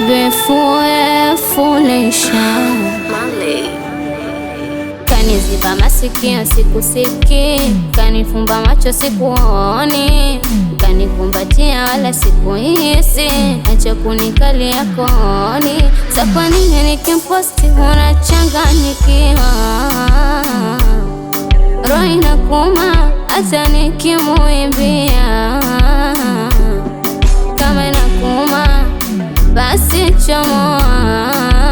be foolish Kaniziba masikio sikusiki, kanifumba macho sikuoni, kanikumbatia wala sikuhisi, acha kunikalia kooni. Sa kwa nini nikimposti unachanganyikiwa? Roho inakuuma hata nikimuimbia, kama inakuuma basi chomoa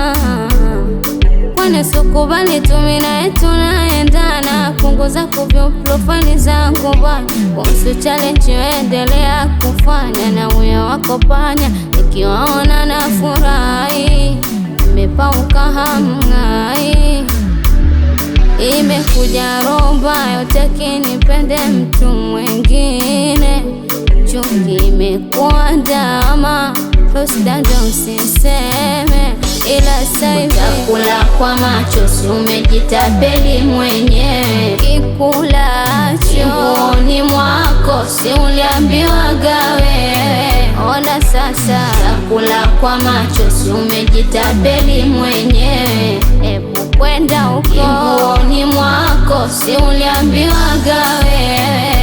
Kwani sikubali tu mimi naye tunaendana, punguza kuvyo profile zangu bwana, kuhusu challenge endelea kufanya na uyo wako panya, nikiwaona na furahi, imepauka hamngai, imekuja roba yote kinipende mtu mwingine, chungi imekuwa ndama Husda ndo usiseme, ila saivi utakula kwa macho, si umejitapeli mwenyewe. Kikulacho nguoni mwako, si uliambiwaga wewe? Ona sasa, utakula kwa macho, si umejitapeli mwenyewe. Ebu kwenda huko nguoni mwako, si uliambiwaga wewe?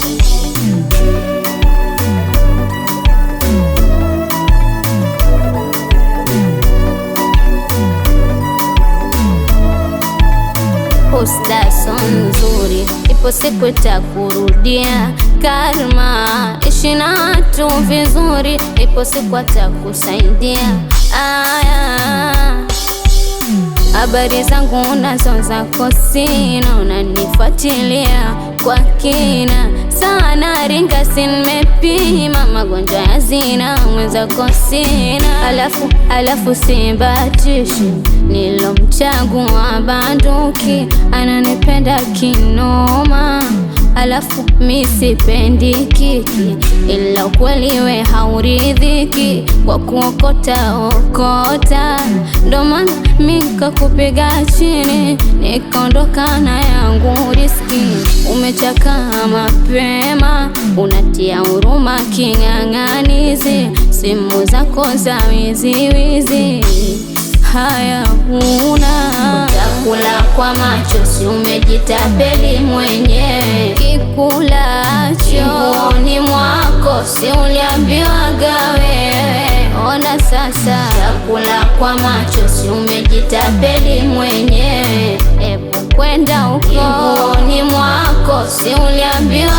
Posta so nzuri, ipo siku itakurudia. Karma, ishi na watu vizuri, ipo siku atakusaidia. Aya, habari zangu nazo zako sina, unanifuatilia kwa kina sana, ringa si nimepima magonjwa ya zina, mwenzako sina, alafu alafu sibatishi nilomchagua banduki, ananipenda kinoma, alafu mi sipendi kiki, ila ukweli we hauridhiki kwa kuokota okota, ndo maana mi kakupiga chini nikaondoka na yangu riski. Umechakaa mapema, unatia huruma king'ang'anizi, simu zako za wiziwizi haya huna utakula kwa macho, si umejitapeli mwenyewe. Kikulacho nguoni mwako, si uliambiwaga wewe? Ona sasa, utakula kwa macho, si umejitapeli mwenyewe. Ebu kwenda huko nguoni mwako, si uliambiwa